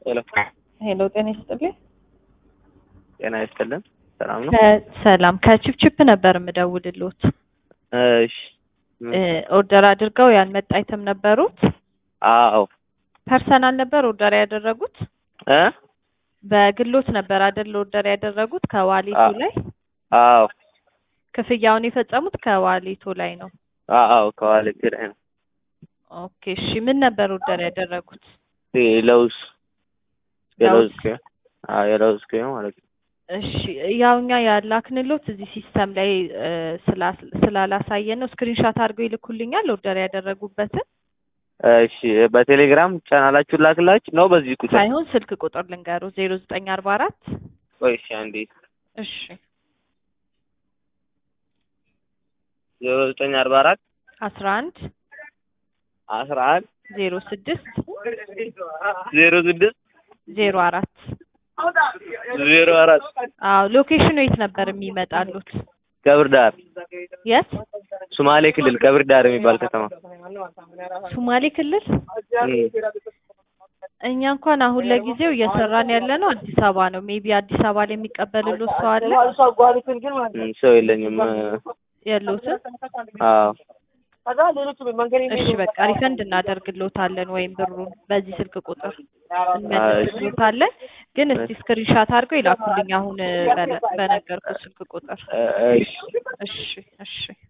ሄሎ ሄሎ ጤና ይስጥልኝ። ጤና ይስጥልን። ሰላም ነው? ሰላም ከቺፕቺፕ ነበር የምደውልሎት። እሺ ኦርደር አድርገው ያልመጣ አይተም ነበሩት። አዎ ፐርሰናል ነበር ኦርደር ያደረጉት። እ በግሎት ነበር አይደል ኦርደር ያደረጉት ከዋሊቱ አዎ። ላይ አዎ ክፍያውን የፈጸሙት ከዋሊቱ ላይ ነው። አዎ ከዋሌት ላይ ነው። ኦኬ እሺ ምን ነበር ኦርደር ያደረጉት? ለውዝ የለውዝ ለውዝ። ክሬም አዎ የለውዝ ክሬም ማለት ነው። እሺ ያው እኛ ያላክንሎት እዚህ ሲስተም ላይ እ፣ ስላ- ስላላሳየን ነው። ስክሪንሻት አድርገው ይልኩልኛል ኦርደር ያደረጉበትን እሺ በቴሌግራም ቻናላችሁ ላክላችሁ ነው በዚህ ቁጥር ሳይሆን ስልክ ቁጥር ልንገሩ ዜሮ ዘጠኝ አርባ አራት ቆይ እሺ አንዴ እሺ ዜሮ ዘጠኝ አርባ አራት አስራ አንድ አስራ አንድ ዜሮ ስድስት ዜሮ ስድስት ዜሮ አራት ዜሮ አራት አዎ ሎኬሽኑ የት ነበር የሚመጣሉት? ቀብር ዳር የት? ሶማሌ ክልል ቀብር ዳር የሚባል ከተማ ሶማሌ ክልል። እም። እኛ እንኳን አሁን ለጊዜው እየሰራን ያለ ነው አዲስ አበባ ነው። ሜቢ አዲስ አበባ ላይ የሚቀበልሎት ሰው አለ እም፣ ሰው የለኝም። የሉትም? አዎ እሺ በቃ ሪፈንድ እናደርግሎታለን ወይም ብሩን በዚህ ስልክ ቁጥር እንመልስሎታለን። ግን እስቲ ስክሪንሻት አድርገው ይላኩልኝ አሁን በነ- በነገርኩት ስልክ ቁጥር። እ- እሺ እሺ እሺ